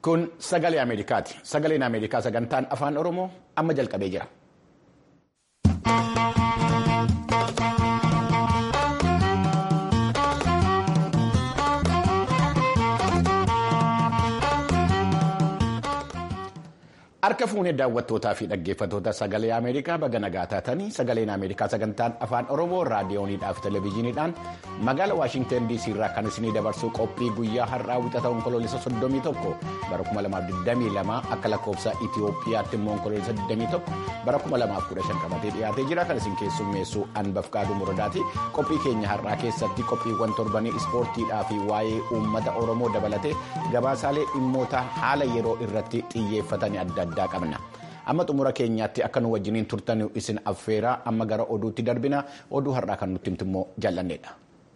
Kun sagalee Ameerikaati. Sagaleen Ameerikaa sagantaan afaan Oromoo amma jalqabee jira. Harka fuunee daawwattootaa fi dhaggeeffattoota sagalee Ameerikaa baga nagaa taatanii sagaleen Ameerikaa sagantaan afaan Oromoo raadiyooniidhaa fi televezyiiniidhaan magaala Waashinten DC irraa kan isinii dabarsuu qophii guyyaa har'aa wixata onkoloolessa 31 bara 2022 akka lakkoofsa Itiyoophiyaatti immoo onkoloolessa 21 bara 2015 qabatee dhiyaatee jira kan isin keessummeessu Anbafkaaduu Muradaati. Qophii keenya har'aa keessatti qophiiwwan torbanii ispoortiidhaa fi waa'ee uummata Oromoo dabalatee gabaasaalee dhimmoota haala yeroo irratti xiyyeeffatanii adda addaa qabna. Amma xumura keenyaatti akka nu wajjiniin turtan isin affeeraa amma gara oduutti darbina oduu har'aa kan nutti himtu immoo jaallanneedha.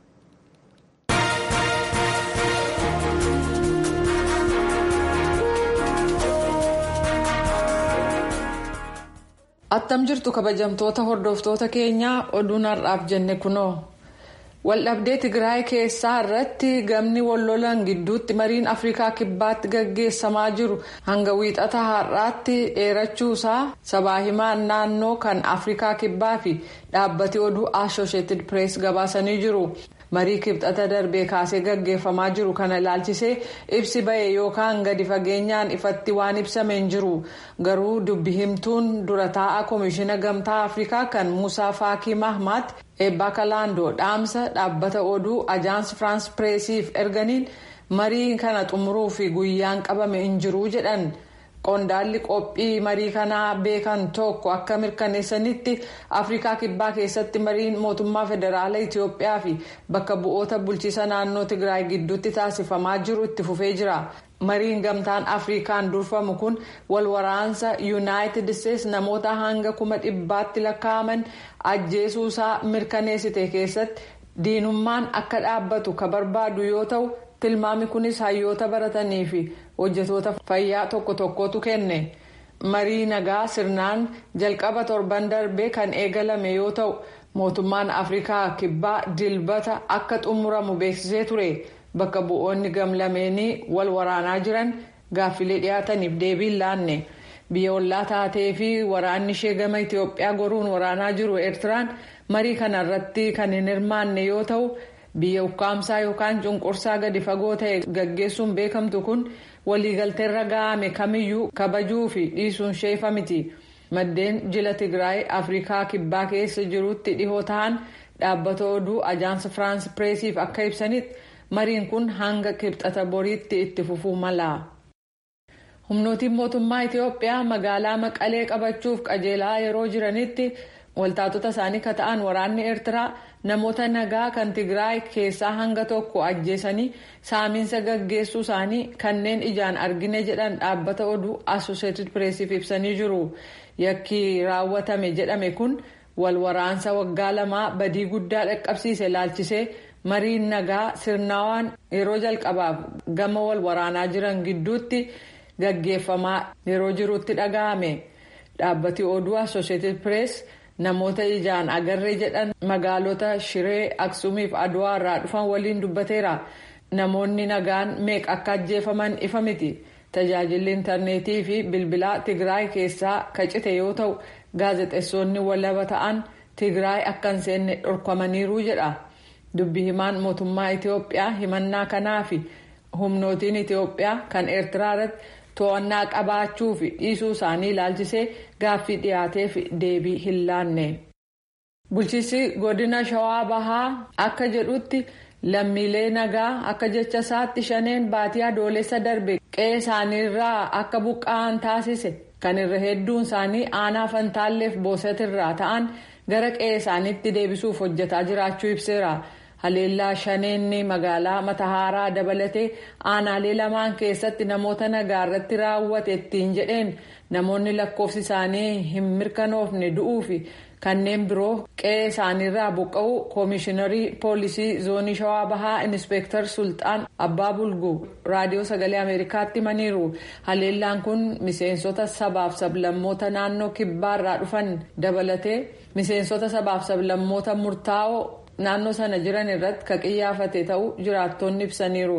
Attam jirtu kabajamtoota hordoftoota keenyaa oduun har'aaf jenne kunoo. Waldhabdee Tigraay keessaa irratti gamni wallolan gidduutti mariin Afrikaa kibbaatti gaggeessamaa jiru hanga wiixata har'aatti dheerachuusaa sabaa himaan naannoo kan Afrikaa kibbaa fi dhaabbati oduu Associated Press gabaasanii jiru. Marii kibxata darbee kaasee gaggeeffamaa jiru kana ilaalchisee ibsi ba'e yookaan gadi fageenyaan ifatti waan ibsame hin jiru. Garuu dubbi himtuun dura taa'aa Komishiina Gamtaa Afrikaa kan Musaa Faakii Mahmaat eebbaa kalaandoo dhaamsa dhaabbata oduu ajaans firaans pireesiif erganiin marii kana xumuruu fi guyyaan qabame hin jiru jedhan. Qondaalli qophii marii kanaa beekan tokko akka mirkaneessanitti Afrikaa Kibbaa keessatti mariin mootummaa federaalaa Itiyoophiyaa fi bakka bu'oota bulchiisa naannoo Tigraay gidduutti taasifamaa jiru itti fufee jira. Mariin gamtaan Afrikaan durfamu kun wal waraansa Yuunaayitid Isteets namoota hanga kuma dhibbaatti lakkaa'aman ajjeesuusaa mirkaneessite keessatti diinummaan akka dhaabbatu ka barbaadu yoo ta'u. tilmaami kunis hayyoota baratanii fi hojjetoota fayyaa tokko tokkotu kenne marii nagaa sirnaan jalqaba torban darbee kan eegalame yoo ta'u mootummaan afrikaa kibbaa dilbata akka xumuramu beeksisee ture bakka bu'oonni gamlameenii wal waraanaa jiran gaaffilee dhiyaataniif deebii laanne biyya ollaa taatee fi waraanni ishee gama itiyoophiyaa goruun waraanaa jiru eertiraan marii kanarratti kan hin hirmaanne yoo ta'u. biyya ukkaamsaa yookaan cunqursaa gadi fagoo ta'e gaggeessuun beekamtu kun waliigalteerra ga'ame kamiyyuu kabajuu fi dhiisuun sheefa miti maddeen jila tigraay afrikaa kibbaa keessa jirutti dhihoo ta'an dhaabbata oduu ajaansa firaans pireesiif akka ibsanitti mariin kun hanga kibxata boriitti itti fufuu mala. humnootiin mootummaa itiyoophiyaa magaalaa maqalee qabachuuf qajeelaa yeroo jiranitti. waltaatota isaanii ka ta'an waraanni eertiraa namoota nagaa kan tigraay keessaa hanga tokko ajjeesanii saamiinsa gaggeessuu isaanii kanneen ijaan argine jedhan dhaabbata oduu associated pressiif ibsanii jiru yakki raawwatame jedhame kun wal waraansa waggaa lamaa badii guddaa dhaqqabsiise laalchisee mariin nagaa sirnaawaan yeroo jalqabaaf gama wal waraanaa jiran gidduutti gaggeeffamaa yeroo jirutti dhaga'ame dhaabbati oduu associated press. namoota ijaan agarree jedhan magaalota shiree aksuumiif aduwaa irraa dhufan waliin dubbateera namoonni nagaan meeqa akka ajjeefaman ifa miti tajaajilli intarneetii fi bilbilaa tigraay keessaa kacite yoo ta'u gaazexeessonni walaba ta'an tigraay akka hin seenne dhorkamaniiru jedha dubbi himaan mootummaa itiyoophiyaa himannaa kanaa fi humnootiin itiyoophiyaa kan eertiraa irratti to'annaa qabaachuu fi dhiisuu isaanii ilaalchisee gaaffii dhiyaateef deebii hin laanne. Bulchiinsi godina shawaa bahaa akka jedhutti lammiilee nagaa akka jecha isaatti shaneen baatii adoolessa darbe qe'ee isaaniirraa akka buqqa'an taasise kan irra hedduun isaanii aanaa fantaalleef boosatirraa ta'an gara qe'ee isaaniitti deebisuuf hojjetaa jiraachuu ibseera. haleellaa shaneenni magaalaa matahaaraa dabalatee aanaalee lamaan keessatti namoota nagaa irratti raawwate ittiin jedheen namoonni lakkoofsi isaanii hin mirkanoofne du'uu fi kanneen biroo qe'ee isaaniirraa buqqa'uu koomishiinarii poolisii zoonii shawaa bahaa inispeektar sulxaan abbaa bulguu raadiyoo sagalee ameerikaatti himaniiru haleellaan kun miseensota sabaaf sablammoota naannoo kibbaarraa dhufan dabalatee miseensota sabaaf sablammoota murtaa'oo. naannoo sana jiran irratti ka qiyyaafate ta'uu jiraattonni ibsaniiru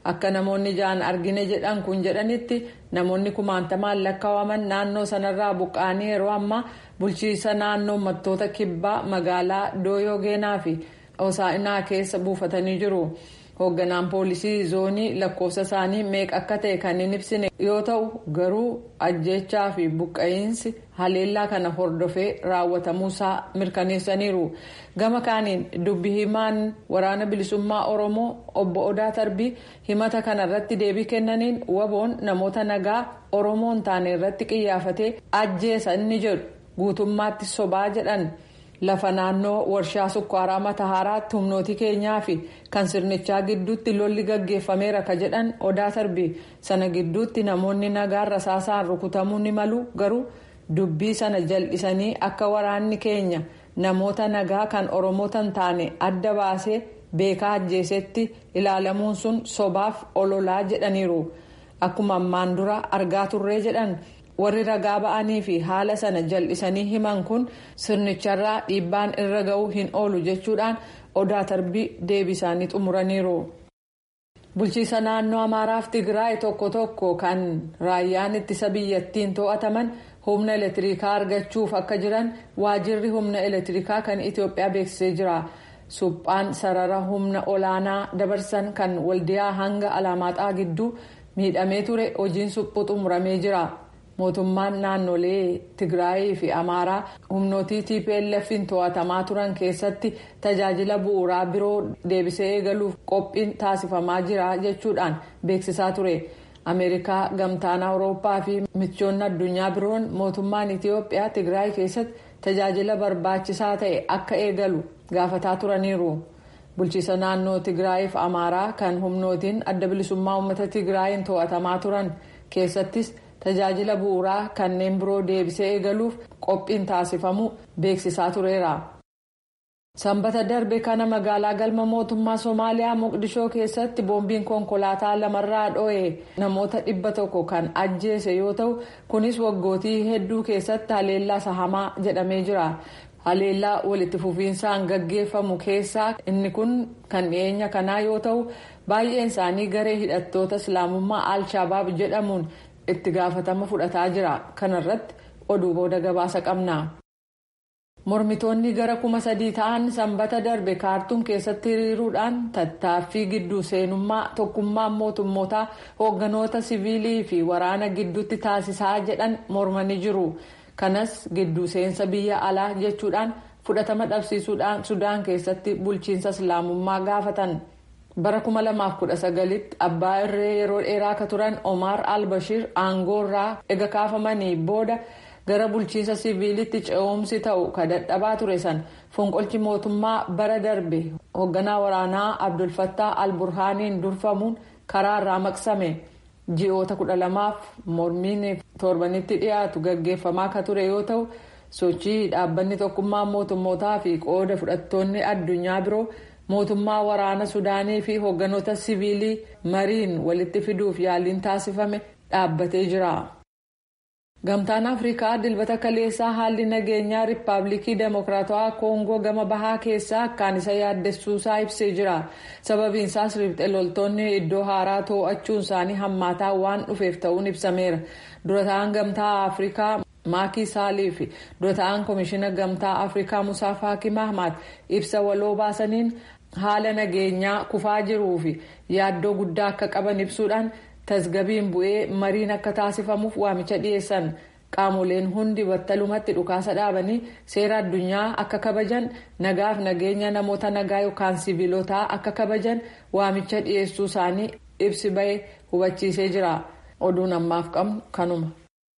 akka namoonni ja'an argine jedhan kun jedhanitti namoonni kumaantamaan lakkaa'aman naannoo sanarraa buqqa'anii yeroo ammaa bulchiisa naannoo uummattoota kibbaa magaalaa dooyogeenaa fi hosaa'inaa keessa buufatanii jiru. hoogganaan poolisii zoonii lakkoofsa isaanii meeqa akka ta'e kan hin ibsine yoo ta'u garuu ajjechaa fi buqqa'iinsi haleellaa kana hordofee raawwatamuusaa mirkaneessaniiru gama kaaniin dubbi himaan waraana bilisummaa oromoo obbo odaa tarbii himata kana irratti deebii kennaniin waboon namoota nagaa oromoon taane irratti qiyyaafatee ajjeesa inni jedhu guutummaatti sobaa jedhan. lafa naannoo warshaa sukkaaraa matahaaraatti humnooti keenyaa fi kan sirnichaa gidduutti lolli gaggeeffameera ka jedhan odaa tarbii sana gidduutti namoonni nagaan rasaasaan rukutamuu ni malu garuu dubbii sana jal'isanii akka waraanni keenya namoota nagaa kan oromootan taane adda baasee beekaa ajjeesetti ilaalamuun sun sobaaf ololaa jedhaniiru akkuma ammaan dura argaa turree jedhan. warri ragaa ba'anii fi haala sana jal'isanii himan kun sirnicharraa dhiibbaan irra ga'uu hin oolu jechuudhaan odaa tarbii deebii isaanii xumuraniiru. bulchiisa naannoo amaaraaf tigraay tokko tokko kan raayyaan ittisa biyyattiin to'ataman humna elektirikaa argachuuf akka jiran waajirri humna elektirikaa kan itiyoophiyaa beeksisee jira. suphaan sarara humna olaanaa dabarsan kan waldiyaa hanga alaamaaxaa gidduu miidhamee ture hojiin suphuu xumuramee jira. mootummaan naannolee tigraayii fi amaaraa humnootii tplf'n to'atamaa turan keessatti tajaajila bu'uuraa biroo deebisee eegaluuf qophiin taasifamaa jira jechuudhaan beeksisaa ture ameerikaa gamtaan awurooppaa fi michoonni addunyaa biroon mootummaan itiyoophiyaa tigraay keessatti tajaajila barbaachisaa ta'e akka eegalu gaafataa turaniiru bulchiisa naannoo tigraayii fi amaaraa kan humnootiin adda bilisummaa uummata tigraayiin to'atamaa turan keessattis. tajaajila bu'uuraa kanneen biroo deebisee eegaluuf qophiin taasifamu beeksisaa tureera. sanbata darbe kana magaalaa galma mootummaa somaaliyaa muqdishoo keessatti boombiin konkolaataa lamarraa dho'e namoota dhibba tokko kan ajjeese yoo ta'u kunis waggootii hedduu keessatti haleellaa sahamaa jedhamee jira. haleellaa walitti fufiinsaan gaggeeffamu keessaa inni kun kan dhiyeenya kanaa yoo ta'u baay'een isaanii garee hidhattoota islaamummaa al-shabaab jedhamuun. itti gaafatama fudhataa jira kanarratti oduu booda gabaasa qabna. mormitoonni gara kuma sadii ta'an sanbata darbe kaartuum keessatti hiriiruudhaan tattaaffii gidduu seenummaa tokkummaan mootummootaa hoogganoota siviilii fi waraana gidduutti taasisaa jedhan mormanii jiru kanas gidduu seensa biyya alaa jechuudhaan fudhatama dhabsiisuudhaan sudaan keessatti bulchiinsa islaamummaa gaafatan. bara 2019tti abbaa irree yeroo dheeraa akka turan omar al-bashir aangoorraa ega kaafamanii booda gara bulchiinsa siviilitti ce'umsi ta'u ka dadhabaa ture san fonqolchi mootummaa bara darbe hoogganaa waraanaa abdulfattaa al-burhaaniin durfamuun karaarraa maqsame ji'oota 12f mormiin torbanitti dhiyaatu gaggeeffamaa ka ture yoo ta'u sochii dhaabbanni tokkummaa mootummootaa fi qooda fudhattoonni addunyaa biroo. mootummaa waraana sudaanii fi hoogganoota siviilii mariin walitti fiduuf yaaliin taasifame dhaabbatee jira. gamtaan afrikaa dilbata kaleessaa haalli nageenyaa riippaabilikii deemokiraatawaa koongoo gama bahaa keessaa akkaan isa yaaddessuusaa ibsee jira sababiinsaas riphxee loltoonni iddoo haaraa to'achuun isaanii hammaataa waan dhufeef ta'uun ibsameera dura ta'an gamtaa afrikaa maakii saalii fi dura ta'an koomishina gamtaa afrikaa musaa faakii mahmaad ibsa waloo baasaniin haala nageenyaa kufaa jiruu fi yaaddoo guddaa akka qaban ibsuudhaan tasgabiin bu'ee mariin akka taasifamuuf waamicha dhiyeessan qaamoleen hundi battalumatti dhukaasa dhaabanii seera addunyaa akka kabajan nagaaf nageenya namoota nagaa yookaan siviilotaa akka kabajan waamicha dhiyeessuu isaanii ibsi ba'e hubachiisee jira oduun ammaaf qabnu kanuma.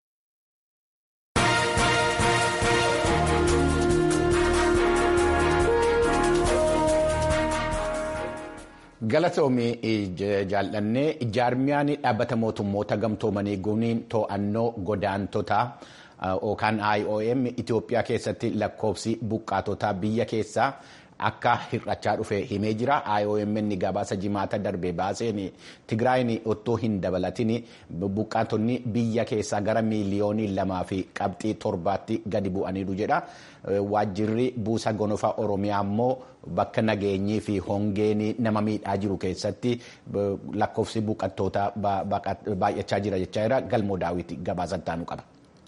galatoomii jaallannee jaarmiyaan dhaabbata mootummoota gamtoomanii guniin to'annoo godaantotaa yookaan IOM Itoophiyaa keessatti lakkoofsi buqqaatotaa biyya keessaa akka hir'achaa dhufe himee jira. IOMN gabaasa jimaata darbe baaseen Tigraayin otoo hin dabalatin buqqaatonni biyya keessaa gara miiliyoonii lamaa fi qabxii torbaatti gadi bu'aniiru jedha. Waajjirri buusa gonofaa Oromiyaa immoo bakka nageenyii fi hongeen nama miidhaa jiru keessatti lakkoofsi buqqattootaa baay'achaa jira jechaa jira. Galmoo daawwiti gabaasa ittaanu qaba.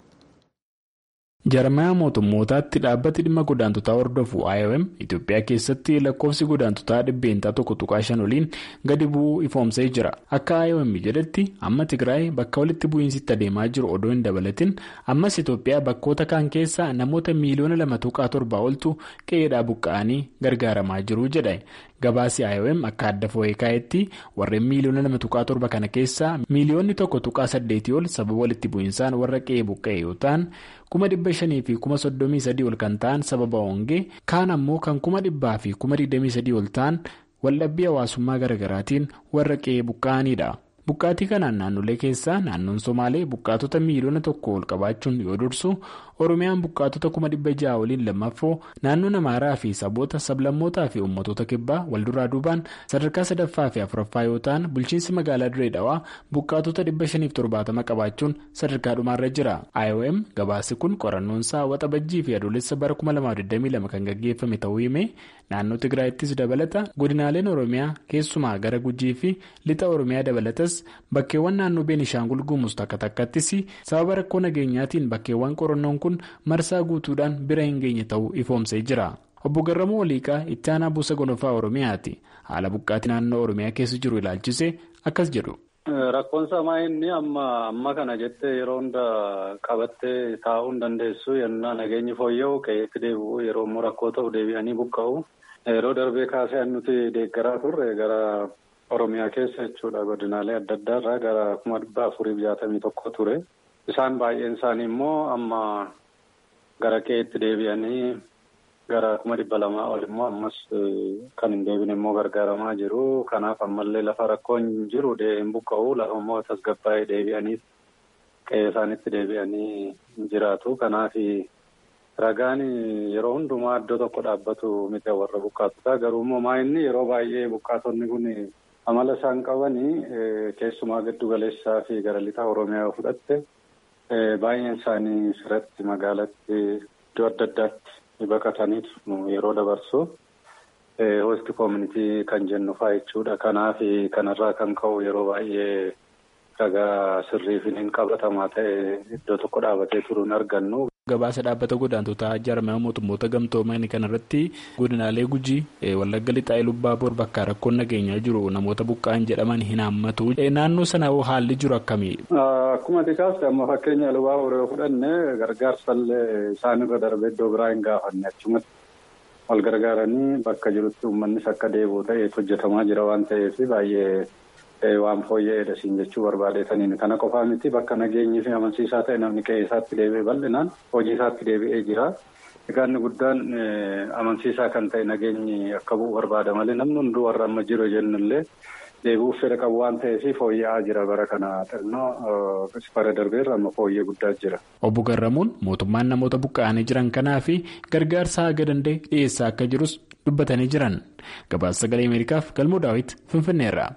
Jarmayaa mootummootaatti dhaabbati dhimma godaantotaa hordofu IOM Itoophiyaa keessatti lakkoofsi godaantotaa dhibbeentaa tokko tuqaa shan oliin gadi bu'uu ifoomsee jira. Akka IOM jedhetti amma Tigraay bakka walitti bu'iinsitti adeemaa jiru odoo hin dabalatin ammas Itoophiyaa bakkoota kaan keessa namoota miiliyoona lama tuqaa torbaa oltu qe'eedhaa buqqa'anii gargaaramaa jiru jedha. Gabaasi IOM akka adda foo'ee kaa'etti warreen miiliyoona lama tuqaa torba kana keessaa miiliyoonni tokko tuqaa saddeetii ol sababa walitti bu'iinsaan warra qe'ee buqqa'e yoo ta'an kuma dhibba shanii fi kuma soddomii sadii ol kan ta'an sababa hongee kaan ammoo kan kuma dhibbaa fi kuma digdamii sadii ol ta'an waldhabbii hawaasummaa garaagaraatiin warra qe'ee buqqa'anidha. Buqqaatii kanaan naannolee keessaa naannoon Somaalee buqqaatota miiliyoona tokko ol qabaachuun yoo dursu Oromiyaan buqqaatota kuma dhibba ja'a waliin lammaffoo naannoon Amaaraa fi saboota sablammootaa fi uummattoota kibbaa walduraa duubaan sadarkaa sadaffaa fi afuraffaa yoo ta'an bulchiinsi magaalaa Diree Dhawaa buqqaatota dhibba shaniif torbaatama qabaachuun sadarkaa dhumaarra jira. IOM gabaasi kun qorannoonsaa waxabajjii fi adoolessa bara 2022 kan gaggeeffame ta'uu himee naannoo Tigraayittis dabalata godinaaleen Oromiyaa keessumaa gara Gujii fi lixa Oromiyaa dabalatas bakkeewwan naannoo Beenishaangul Gumuuz takka takkattis sababa rakkoo nageenyaatiin bakkeewwan qorannoon kun marsaa guutuudhaan bira hin geenye ta'uu ifoomsee jira. Obbo Garramuu Waliiqaa itti aanaa buusa gonofaa Oromiyaati. Haala buqqaatii naannoo Oromiyaa keessa jiru ilaalchise akkas jedhu. Rakkoon samaa inni amma amma kana jettee yeroo hunda qabattee taa'uu hin dandeessu yennaa nageenyi fooyya'u qe'eetti deebi'u yeroo immoo rakkoo ta'u deebi'anii buqqa'u. Yeroo darbee kaasee nuti deeggaraa turre gara Oromiyaa keessa jechuudha godinaalee adda addaarraa gara kuma dhibba afurii jaatamii tokko ture. Isaan baay'een isaanii immoo amma gara qe'eetti deebi'anii gara kuma dhibba lamaa ol immoo ammas kan hin deebine immoo gargaaramaa jiru. Kanaaf ammallee lafa rakkoon jiru hin buqqa'u lafa immoo tasgabbaa'ee deebi'anii qe'ee isaanitti deebi'anii jiraatu. Kanaaf ragaan yeroo hundumaa iddoo tokko dhaabbatu miti warra buqqaatotaa garuu immoo maa'inni yeroo baay'ee buqqaatonni kun amala isaan qabanii keessumaa giddu galeessaa fi gara lixa Oromiyaa yoo fudhatte. Baay'een isaanii sirratti magaalatti iddoo adda addaatti baqataniitu yeroo dabarsu hosti koomunitii kan jennu fa'aa jechuudha. Kanaaf kanarraa kan ka'u yeroo baay'ee ragaa sirriif hin qabatamaa ta'e iddoo tokko dhaabatee turuun argannu. Gabaasa dhaabbata godaantotaa jaarmaa mootummoota gamtoomanii kanarratti godinaalee gujii wallagga lixaa lubbaa bor bakka rakkoon nageenyaa jiru namoota buqqa'an jedhaman hin hammatu. Naannoo sana haalli jiru akkamii? Akkuma xiqqaas amma fakkeenya lubaa boree fudhanne gargaarsallee isaanirra darbee iddoo biraa hin gaafanne achumatti wal gargaaranii bakka jirutti uummannis akka deebi'u ta'eetu hojjetamaa jira waan ta'eef baay'ee. Waan fooyya'eedha siin jechuu barbaadeetaniin kana qofaa miti bakka nageenyi fi amansiisaa ta'e namni qe'ee isaatti deebi'ee bal'inaan hojii isaatti deebi'ee jira. Egaa inni guddaan amansiisaa kan ta'e nageenyi akka bu'u barbaada malee namni hunduu warra amma jiru jennullee deebi'uuf fedha qabu waan ta'eef fooyya'aa jira bara kana xinnoo bara darbeerra amma fooyyee guddaa jira. Obbo Garramuun mootummaan namoota buqqa'anii jiran kanaa fi gargaarsa haga danda'e dhiyeessaa akka jirus dubbatanii jiran. Gabaasa sagalee Ameerikaaf Galmoo Daawit Finfinneerra.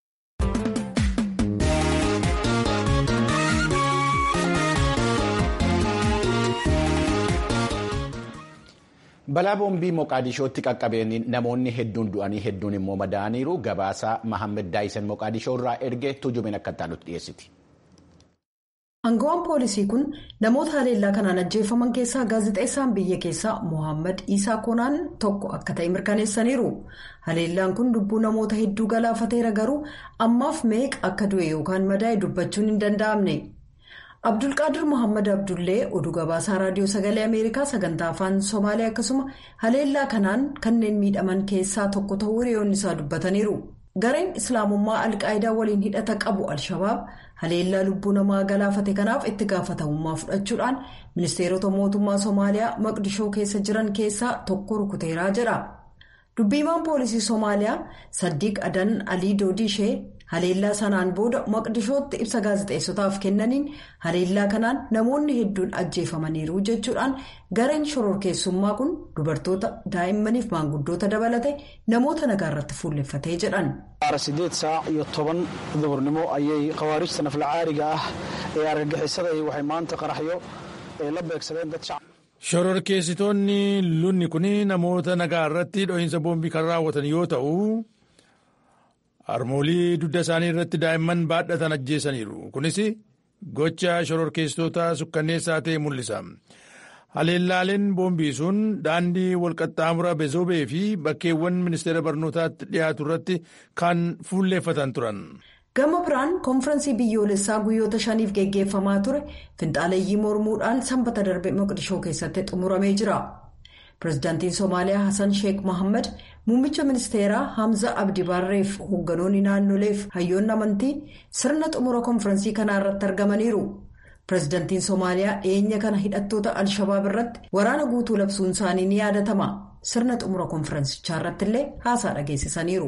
Balaa boombii Moqaadishootti qaqqabeen namoonni hedduun du'anii hedduun immoo madaa'aniiru gabaasa Mahammed Daayisen Moqaadishoo irraa ergee tujumin akka taanutti dhiyeessiti. Aangawaan poolisii kun namoota haleellaa kanaan ajjeefaman keessaa gaazexeessaan biyya keessaa Mohaammed Isaa Konaan tokko akka ta'e mirkaneessaniiru. Haleellaan kun lubbuu namoota hedduu galaafateera garuu ammaaf meeqa akka du'e yookaan madaa'e dubbachuun hin danda'amne. Abdulqaadir Mohaammed Abdullee oduu gabaasaa raadiyoo sagalee Ameerikaa sagantaa afaan Somaalee akkasuma haleellaa kanaan kanneen miidhaman keessaa tokko ta'uu hiriyoonni isaa dubbataniiru. Gareen Islaamummaa Alqaayidaa waliin hidhata qabu Al-Shabaab haleellaa lubbuu namaa galaafate kanaaf itti gaafatamummaa fudhachuudhaan ministeerota mootummaa Somaaliyaa Maqdishoo keessa jiran keessaa tokko rukuteeraa jedha. Dubbiimaan poolisii Somaaliyaa Saddiiq Adan Alii Doodishee haleellaa sanaan booda maqdishootti ibsa gaazexeessotaaf kennaniin haleellaa kanaan namoonni hedduun ajjeefamaniiru jechuudhaan gareen shororkeessummaa kun dubartoota daa'immaniif maanguddoota dabalate namoota nagaa irratti fuulleffatee jedhan. sideed saac iyo toban duhurnimo ayay khawaarijta naflacaariga ah ee argagixisada waxay maanta qaraxyo la beegsadeen dad shacab. shororkeessitoonni lunni kun namoota nagaa irratti dho'iinsa boombii kan raawwatan yoo ta'u harmoolii dugda isaanii irratti daa'imman baadhatan ajjeesaniiru kunis gocha shororkeessitoota sukkanneessaa ta'e mul'isa haleellaaleen boombii sun daandii walqaxxaamura bezoobee fi bakkeewwan ministeera barnootaatti dhiyaatu irratti kan fuulleeffatan turan. gama biraan koonfiraansii biyyoolessaa guyyoota shaniif geggeeffamaa ture finxaaleeyyii mormuudhaan sanbata darbe moqdishoo keessatti xumuramee jira pirezidaantiin soomaaliyaa hasan sheek mohaammed muummicha ministeeraa hamza abdi barreef hoogganoonni naannoleef hayyoonni amantii sirna xumura koonfiraansii kanaa irratti argamaniiru pirezidaantiin soomaaliyaa dhiyeenya kana hidhattoota al-shabaab irratti waraana guutuu labsuun isaanii ni yaadatama sirna xumura koonfiraansichaa irratti illee haasaa dhageessisaniiru.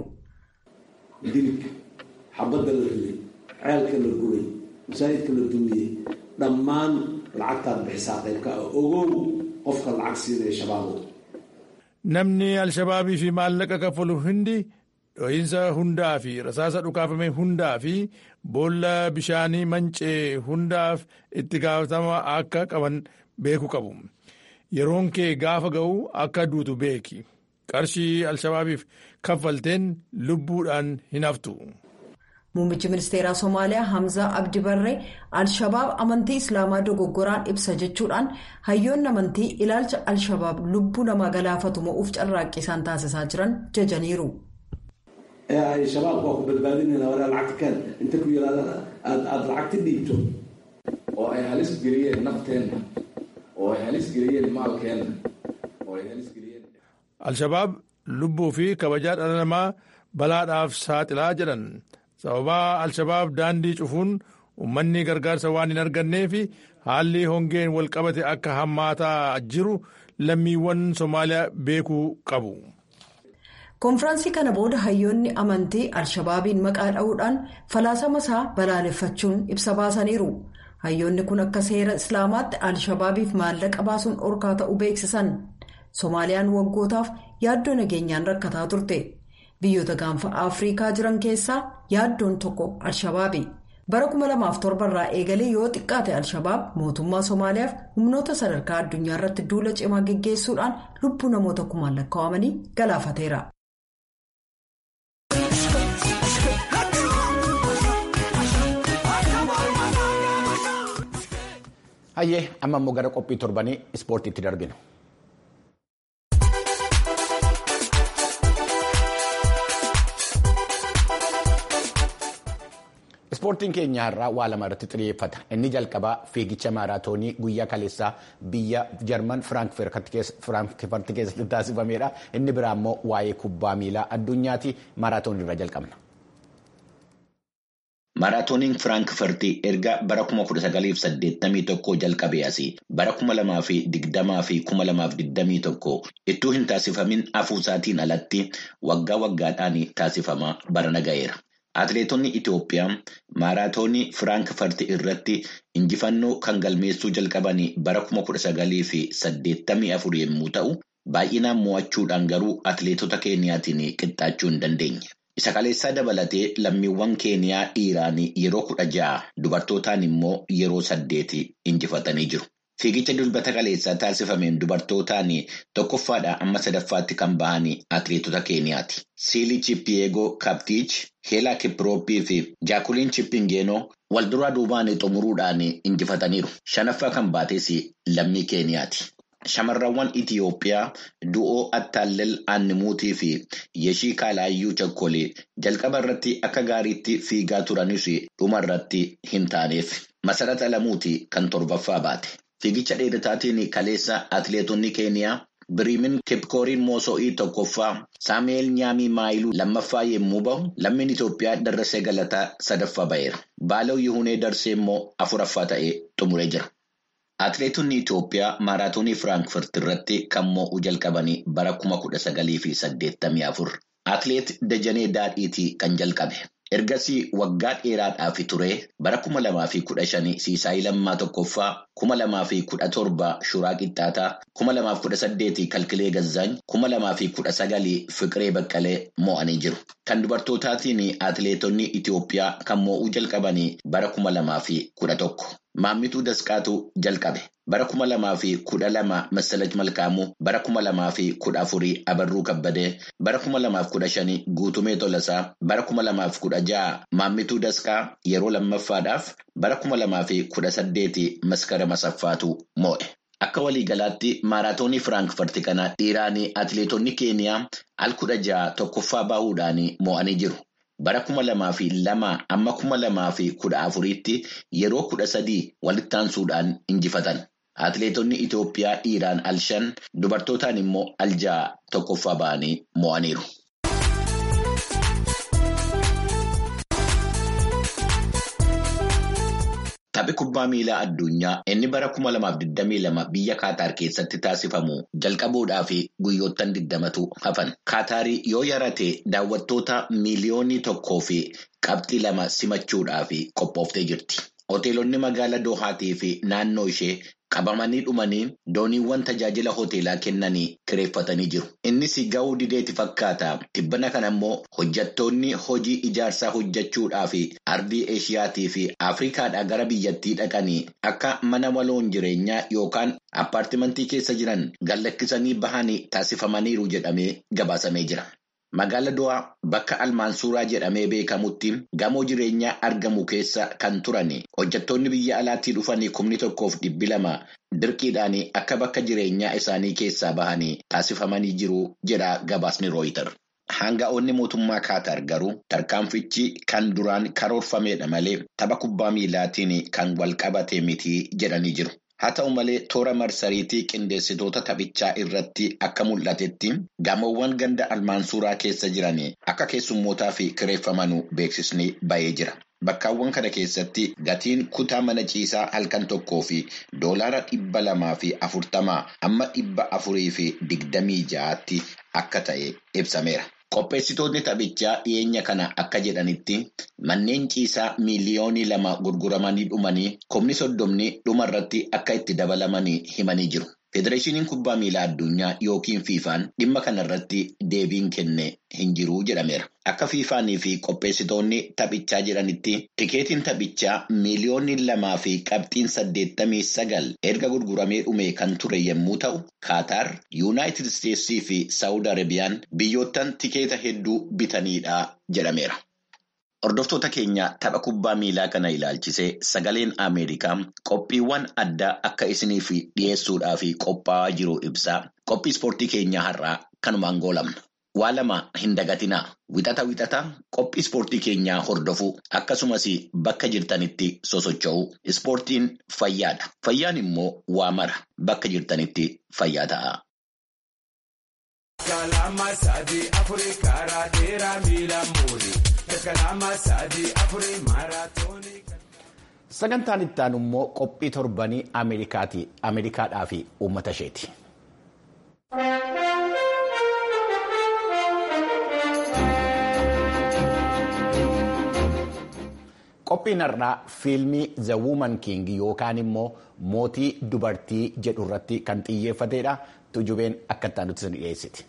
xabadda la riday ceelka la gubay masaajidka la dumiyey dhammaan lacagtaad bixisaa qaybka ah ogow qofka lacag siinaya shabaabow namni al-shabaabii fi maallaqa kaffalu hundi dho'iinsa hundaa fi rasaasa dhukaafame hundaa fi boolla bishaanii mancee hundaaf itti gaafatama akka qaban beeku qabu yeroon kee gaafa ga'u akka duutu beeki qarshii al-shabaabiif kaffalteen lubbuudhaan hin haftu. Muummichi ministeeraa Somaaliyaa Hamzaa Abdi Barree Al-Shabaab amantii Islaamaa dogoggoraan ibsa jechuudhaan hayyoonni amantii ilaalcha Al-Shabaab lubbuu namaa galaafatu mo'uuf carraaqqii isaan taasisaa jiran jajaniiru. shabaab waa ku badbaadinayna waraa lacagta kaan inta ku yiraahda aada lacagta dhiibto oo ay halis geliyeen nafteenna oo ay halis geliyeen maalkeenna oo ay halis geliyeen. Al-Shabaab lubbuu fi kabajaa dhala namaa balaadhaaf saaxilaa jedhan. sababaa al-shabaab daandii cufuun uummanni gargaarsa waan hin argannee fi haalli hongeen walqabate akka hammaataa jiru lammiiwwan soomaaliyaa beekuu qabu. koonfiraansii kana booda hayyoonni amantii al-shabaabiin maqaa dha'uudhaan falaasama isaa balaaleffachuun ibsa baasaniiru hayyoonni kun akka seera islaamaatti al-shabaabiif maallaqa baasuun dhorkaa ta'uu beeksisan soomaaliyaan waggootaaf yaaddoo nageenyaan rakkataa turte. biyyoota gaanfa afriikaa jiran keessaa yaaddoon tokko al-shabaabi bara 2007 irraa eegalee yoo xiqqaate al-shabaab mootummaa soomaaliyaaf humnoota sadarkaa addunyaa irratti duula cimaa geggeessuudhaan lubbuu namoota kumaan lakkaa'amanii galaafateera. hayyee amma immoo gara qophii torbanii ispoortiitti darbinu. ispoortiin keenya irraa waa lama irratti xiyyeeffata inni jalqabaa fiigicha maaraatoonii guyyaa kaleessaa biyya jarman firaankfurt keessatti taasifamedha inni biraa immoo waa'ee kubbaa miilaa addunyaati maaraatoonii irra jalqabna. Maaraatooniin Firaankfurtii erga bara 1981 jalqabee asii bara 2020 fi 2021 ittuu hin taasifamin hafuusaatiin alatti waggaa waggaadhaan taasifamaa barana ga'eera. Atileetonni Itoophiyaa maaraatoonii Firaankfurt irratti injifannoo kan galmeessuu jalqaban bara 1984 yommuu ta'u, baay'inaan mo'achuudhaan garuu atileetota Keeniyaatiin qixxaachuu hin dandeenye. Isa kaleessaa dabalatee lammiiwwan Keeniyaa dhiiraan yeroo kudha ja'a dubartootaan immoo yeroo saddeeti injifatanii jiru. Fiigicha dilbata kaleessaa taasifameen dubartootaan tokkoffaadhaa amma sadaffaatti kan bahan atileetota Keeniyaati. Siilii Chippiyeegoo Kaptiich, Heelaa Kiprooppii fi Jaakuliin Chippingeenoo wal duraa duubaan xumuruudhaan injifataniiru. Shanaffaa kan baates lammii Keeniyaati. Shamarrawwan Itiyoophiyaa du'oo Attaallel Aannimuutii fi Yeshii Kaalaayyuu Chakkolee jalqaba irratti akka gaariitti fiigaa turanis dhuma irratti hin taaneef. Masarata Lamuutii kan torbaffaa baate. Fiigicha dheerataatiin kaleessa atileetonni Keeniyaa Biriimin Kipkooriin Mooso'ii tokkoffaa Saamu'eel Nyaamii Maayiluu lammaffaa yommuu bahu lammiin Itoophiyaa Darrassee Galataa sadaffaa ba'eera. Baalaw Yihunee Darsee immoo afuraffaa ta'ee xumuree jira. Atileetonni Itoophiyaa maaraatoonii Firaankfurt irratti kan mo'uu jalqabanii bara kuma kudha sagalii fi saddeettamii afur. Atileet Dajanee Daadhiitii kan jalqabe. Ergasii waggaa dheeraadhaaf ture bara kuma lamaa fi kudha shanii Siisaayii Lammaa Tokkoffaa, kuma lamaa fi kudha torba Shuraa Qixxaataa, kuma lamaaf kudha saddeetii Kalkilee Gazzaany, kuma lamaa fi kudha sagalii Fiqiree Baqqalee mo'anii jiru. Kan dubartootaatiin atileetonni Itoophiyaa kan mo'uu jalqabanii bara kuma lamaa fi kudha tokko. Maammituu Dasqaatu jalqabe. Bara kuma lamaa fi kudha lama Massalach Malkaamuu, bara kuma lamaa fi kudha afurii Abarruu Kabbadee, bara kuma lamaaf kudha shanii Guutumee Tolasaa, bara kuma lamaaf kudha ja'a Maammituu Dasqaa yeroo lammaffaadhaaf, bara kuma lamaa fi kudha saddeeti Maskara Masaffaatu moo'e. Akka waliigalaatti maaraatoonii Firaankifarti kana dhiiraan atileetonni Keeniyaa al kudha ja'a tokkoffaa bahuudhaan moo'anii jiru. Bara kuma lamaa fi lama amma kuma lamaa fi kudha afuriitti yeroo kudha sadii walitti aansuudhaan injifatan. Atileetonni Itoophiyaa dhiiraan al shan dubartootaan immoo al ja'a tokkoffaa ba'anii moo'aniiru. Taphi kubbaa miilaa addunyaa inni bara kuma lamaaf digdamii lama biyya Kaataar keessatti taasifamu jalqabuudhaaf guyyoottan digdamatu hafan. Kaataarii yoo yarate daawwattoota miiliyoonii tokkoo fi qabxii lama simachuudhaaf qophooftee jirti. Hoteelonni magaalaa Doohaatii fi naannoo ishee qabamanii dhumanii dooniiwwan tajaajila hoteelaa kennanii kireeffatanii jiru. Innis ga'uu dideeti fakkaata. Tibbana kana immoo hojjettoonni hojii ijaarsaa hojjechuudhaaf ardii Eeshiyaatii fi Afrikaadhaa gara biyyattii dhaqanii akka mana maloon jireenyaa yookaan appaartimantii keessa jiran gallakkisanii bahanii taasifamaniiru jedhamee gabaasamee jira. Magaala Do'aa bakka Almaansuuraa jedhamee beekamutti gamoo jireenyaa argamu keessa kan turan hojjettoonni biyya alaatii dhufanii kumni tokkoof dhibbi lama dirqiidhaan akka bakka jireenyaa isaanii keessaa bahanii taasifamanii jiru jedha gabaasni rooyitar. Hanga'oonni mootummaa Kaataar garuu tarkaanfichi kan duraan karoorfamedha malee tapha kubbaa miilaatiin kan wal qabate miti jedhanii jiru. Haa ta'u malee toora marsariitii qindeessitoota taphichaa irratti akka mul'atetti gamoowwan ganda almaansuuraa keessa jiran akka keessummootaa fi kireeffaman beeksisni ba'ee jira. Bakkaawwan kana keessatti gatiin kutaa mana ciisaa halkan tokkoo fi doolaara dhibba lamaa fi afurtamaa amma dhibba afurii fi digdamii ja'aatti akka ta'e ibsameera. Qopheessitoonni taphichaa dhiyeenya kana akka jedhanitti manneen ciisaa miiliyoonii lama gurguramanii dhumanii kumni soddomni dhuma irratti akka itti dabalamanii himanii jiru. Federeeshiniin kubbaa miilaa addunyaa yookiin fiifaan dhimma kana irratti deebiin kenne hin jiru jedhameera. Akka fiifaanii fi qopheessitoonni taphichaa jedhanitti tikeetiin taphichaa miiliyoonni lamaa fi qabxiin saddeettamii sagal erga gurguramee dhume kan ture yommuu ta'u, Kaataar, Yuunaayitid Isteetsii fi Saawud Arabiyaan biyyoottan tikeeta hedduu bitanidha jedhameera. Hordoftoota keenya tapha kubbaa miilaa kana ilaalchisee sagaleen Ameerikaa qophiiwwan addaa akka isiniif dhiyeessuudhaaf qophaa'aa jiru ibsaa. Qophii ispoortii keenyaa har'aa kanumaan goolamna. Waa lama hin dagatinaa. Wixata wixata qophii ispoortii keenyaa hordofuu akkasumas bakka jirtanitti sosocho'uu. Ispoortiin fayyaadha. Fayyaan immoo waa mara bakka jirtanitti fayyaa ta'a. Sagantaan itti aanu immoo qophii torbanii Ameerikaadhaa fi uummata isheeti. Qophiin har'aa fiilmii The Woman King yookaan immoo mootii dubartii jedhu irratti kan xiyyeeffatedha. Tujubeen akka itti aanutti dhiyeessiti.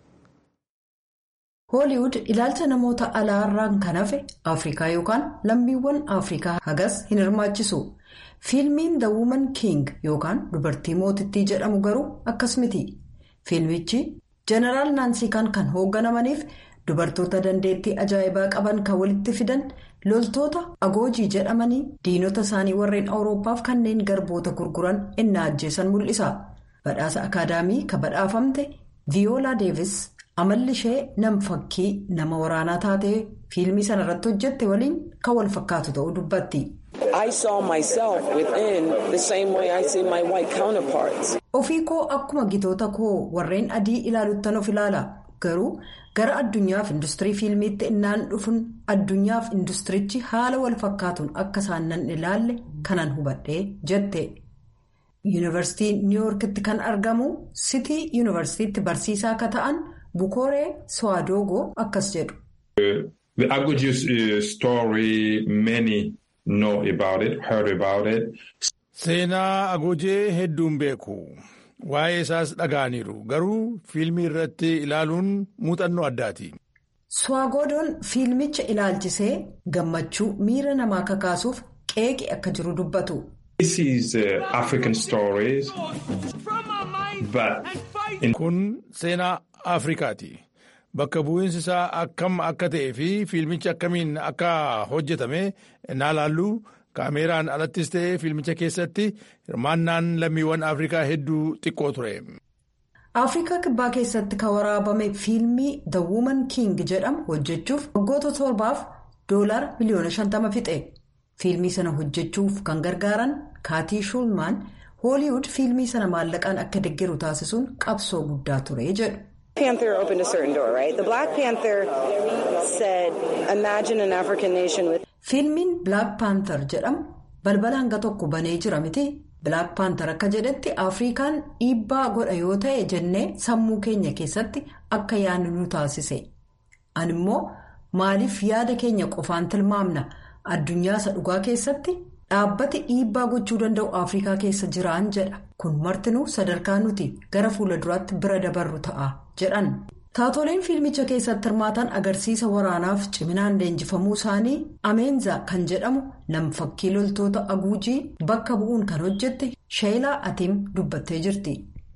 hooliwud ilaalcha namoota alaarraan kan hafe afrikaa yookaan lammiiwwan afrikaa hagas hin hirmaachisu fiilmiin the woman king yookaan dubartii mootittii jedhamu garuu akkas miti fiilmichi jeneraal naansiikaan kan hoogganamaniif dubartoota dandeettii ajaa'ibaa qaban kan walitti fidan loltoota agoojii jedhamanii diinota isaanii warreen awuroopaaf kanneen garboota gurguran innaa ajjeesan mul'isa badhaasa akaadaamii kan badhaafamte viyoolaa deevis. amalli ishee nam fakkii nama waraanaa taatee fiilmii sana irratti hojjette waliin kan wal fakkaatu ta'uu dubbatti. ofii koo akkuma gitoota koo warreen adii ilaaluttan of ilaala garuu gara addunyaaf industirii fiilmiitti innaan dhufuun addunyaaf industirichi haala wal fakkaatuun akka isaan nan ilaalle kanan hubadhee jette. yuunivarsiitii niiwuorkitti kan argamu sitii yuunivarsiitiitti barsiisaa akka ta'an. bukooree swaadogoo akkas jedhu. The Aguji uh, story, many know about it, heard about it. Seenaa Agojee hedduun beeku. Waa'ee isaas dhaga'aniiru. Garuu fiilmii irratti ilaaluun muuxannoo addaati. Swaagodoon fiilmicha ilaalchisee gammachuu miira namaa kakaasuuf qeeqe akka jiru dubbatu. This is uh, African stories, but in Kun seenaa Afrikaati. Bakka bu'iinsi isaa akkam akka ta'ee fi fiilmichi akkamiin akka hojjetame naa laallu kaameeraan alattis ta'ee fiilmicha keessatti hirmaannaan lammiiwwan Afrikaa hedduu xiqqoo ture. Afrikaa kibbaa keessatti kan waraabame fiilmii The Woman King jedhamu hojjechuuf waggoota torbaaf doolaara miliyoona 50 fixe. Fiilmii sana hojjechuuf kan gargaaran Kaatii Shulmaan Hooliwud fiilmii sana maallaqaan akka deeggaru taasisuun qabsoo guddaa ture jedhu. Panther opened a certain door, right? The Black Panther said, imagine an African nation with... Fiilmiin Black Panther jedhamu balbala hanga tokko banee jira miti. Black Panther akka jedhetti Afrikaan dhiibbaa godha yoo ta'e jennee sammuu keenya keessatti akka yaadnu nu taasise. Ani immoo maaliif yaada keenya qofaan tilmaamna addunyaa isa dhugaa keessatti dhaabbati dhiibbaa gochuu danda'u Afrikaa keessa jiraan jedha. Kun martinuu sadarkaa nuti gara fuula duraatti bira dabarru ta'a jedhan. Taatoleen fiilmicha keessatti hirmaatan agarsiisa waraanaaf ciminaan leenjifamuu isaanii Ameenza kan jedhamu nam-fakkii loltoota aguujii bakka bu'uun kan hojjette Sheelaa Atiim dubbattee jirti.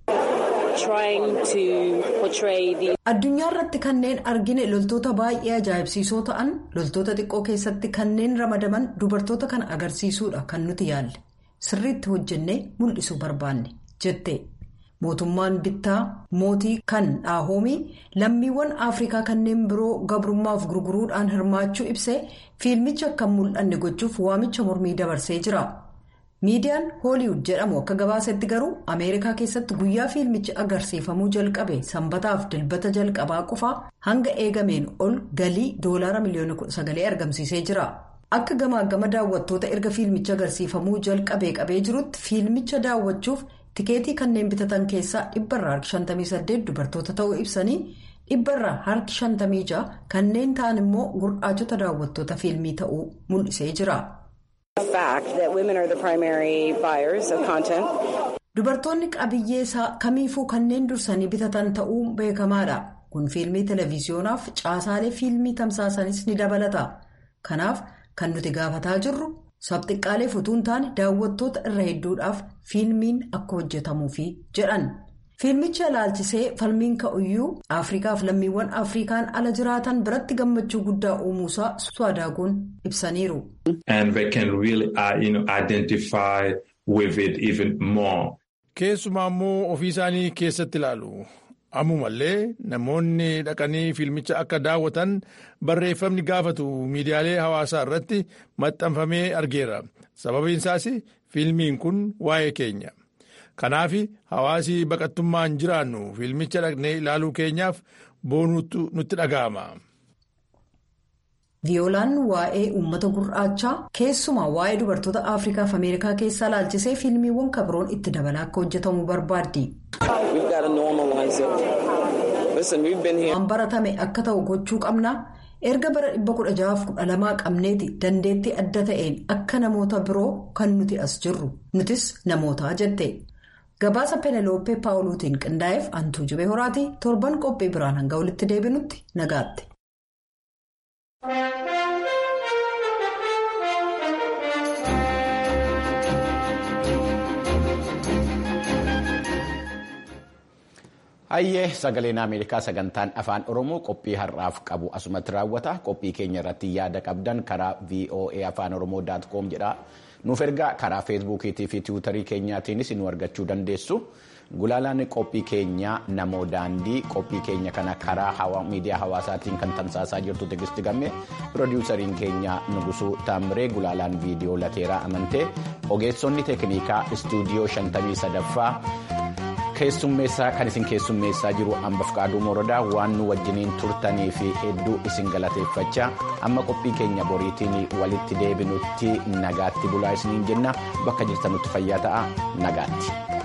Addunyaa irratti kanneen argine loltoota baay'ee ajaa'ibsiisoo ta'an loltoota xiqqoo keessatti kanneen ramadaman dubartoota kana agarsiisuudha kan nuti yaalle sirriitti hojjennee mul'isuu barbaanne jette. Mootummaan bittaa mootii kan dhaahoomii lammiiwwan Afrikaa kanneen biroo gabrummaaf gurguruudhaan hirmaachuu ibsee fiilmicha akka hin mul'anne gochuuf waamicha mormii dabarsee jira. Miidiyaan Hooliwud jedhamu akka gabaasetti garuu Ameerikaa keessatti guyyaa fiilmichi agarsiifamuu jalqabe sanbataaf dilbata jalqabaa qofaa hanga eegameen ol galii doolaara miliyoona 19 argamsiisee jira. Akka gamaa gama daawwattoota erga fiilmicha agarsiifamuu jalqabee qabee jirutti fiilmicha daawwachuuf. tikeetii kanneen bitatan keessaa dhibbarraa harki 58 dubartoota ta'uu ibsanii dhibbarraa harki 56 kanneen ta'an immoo gurraachota daawwattoota fiilmii ta'uu mul'isee jira. dubartoonni qabiyyee isaa kamiifuu kanneen dursanii bitatan ta'uu beekamaadha kun fiilmii televiziyonaaf caasaalee fiilmii tamsaasanis ni dabalata kanaaf kan nuti gaafataa jirru. sabxiqqaalee utuu hin taane daawwattoota irra hedduudhaaf fiilmiin akka hojjetamuufi jedhan fiilmicha ilaalchisee falmiin ka'uyyuu afrikaaf lammiiwwan afrikaan ala jiraatan biratti gammachuu guddaa uumuusaa swadaagoon ibsaniiru. keessumaa immoo ofii isaanii keessatti ilaalu. ammumallee namoonni dhaqanii fiilmicha akka daawwatan barreeffamni gaafatu miidiyaalee hawaasaa irratti maxxanfamee argeera sababiin isaas fiilmiin kun waa'ee keenya kanaaf hawaasi baqattummaan jiraannu fiilmicha dhaqnee ilaaluu keenyaaf boonuutu nutti dhaga'ama. viyoolaan waa'ee uummata gurraachaa keessumaa waa'ee dubartoota afrikaaf ameerikaa keessaa ilaalchisee fiilmiiwwan kabroon itti dabalaa akka hojjetamu barbaaddi. waan baratame akka ta'u gochuu qabna erga bara 1612 qabneeti dandeettii adda ta'een akka namoota biroo kan nuti as jirru nutis namootaa jette gabaasa peneloopee paawuluutiin qindaa'eef antuu jibee horaatii torban qophii biraan hanga walitti deebinutti nagaatti. Hayyee sagaleen Ameerikaa sagantaan afaan Oromoo qophii har'aaf qabu asumatti raawwata. Qophii keenya irratti yaada qabdan karaa VOA afaan Oromoo com jedha. Nuuf ergaa karaa feesbuukiitii fi tiwutarii keenyaatiinis nu argachuu dandeessu. Gulaalaan qophii keenya namoo daandii qophii keenya kana karaa miidiyaa hawaasaatiin kan tamsaasaa jirtu tegisti gamme piroodiwusariin keenya Nugusuu Taamiree gulaalaan viidiyoo lateeraa amantee ogeessonni teeknikaa istuudiyoo 53ffaa. keessummeessaa kan isin keessummeessaa jiru hambaf qaaduu morodaa waan nu wajjiniin turtanii fi hedduu isin galateeffachaa amma qophii keenya boriitiin walitti deebinutti nagaatti bulaa isiniin jenna bakka jirtanutti fayyaa ta'a nagaatti.